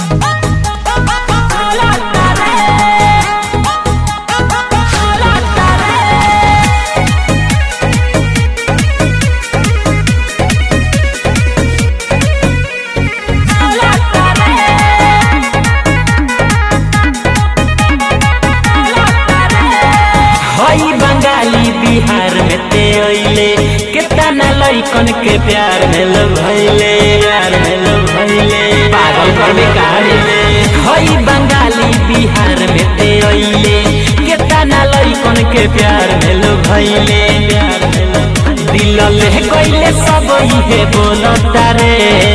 हई बंगाली बिहार में ते अइले केतना लइकन के प्यार में लोग भइले प्यार में लोग भइले पागल कर बेकार हई बंगाली बिहार में ते अइले केतना लइकन के प्यार में लोग भइले प्यार में लोग दिल ले कइले सब इहे बोलता रे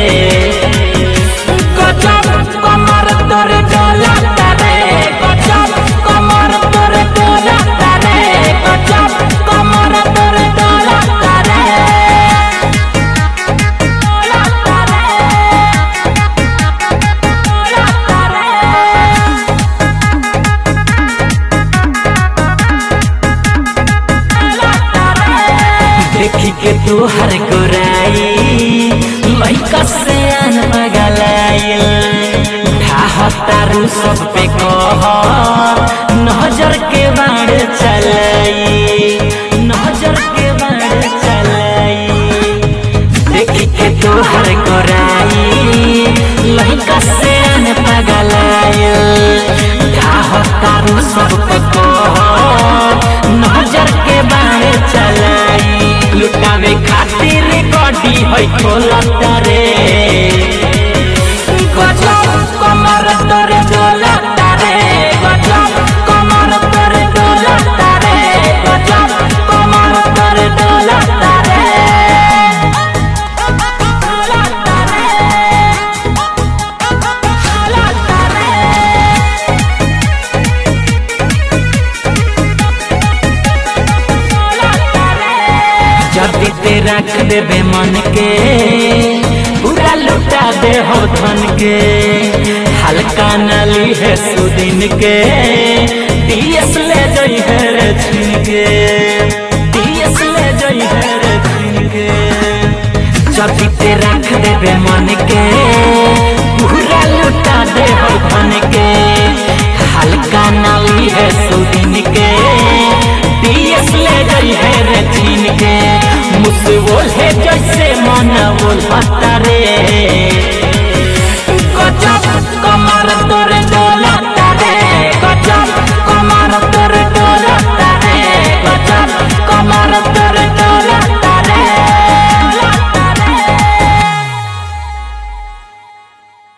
गजब कमर तोरे डोलता रे गजब कमर तोरे डोलता रे गजब कमर तोरे डोलता रे डोलता रे डोलता रे देखी के तू हर गोराई लइका से आन मगलाइल ढाहतारू सब पे कह नजर के बाण चलाई नजर के बाण चलाई देखी के तू हर गोराई लइका से आन पगलाइल ढाहतारू सब पे कह नजर के बाण चलाई लुटावे खातिर गड्डी है खोलता रे गजब कमर तोरे डोलता रे गजब कमर तोरे डोलता रे गजब कमर तोरे डोलता रे डोलता रे डोलता रे जल्दी ते रख देबे मन के पूरा लुटा दे हो धन के हल्का नाली है सुदिन के डीएस ले जई है रे छिन के डीएस ले जई है रे छिन के जल्दी ते रख देबे मन के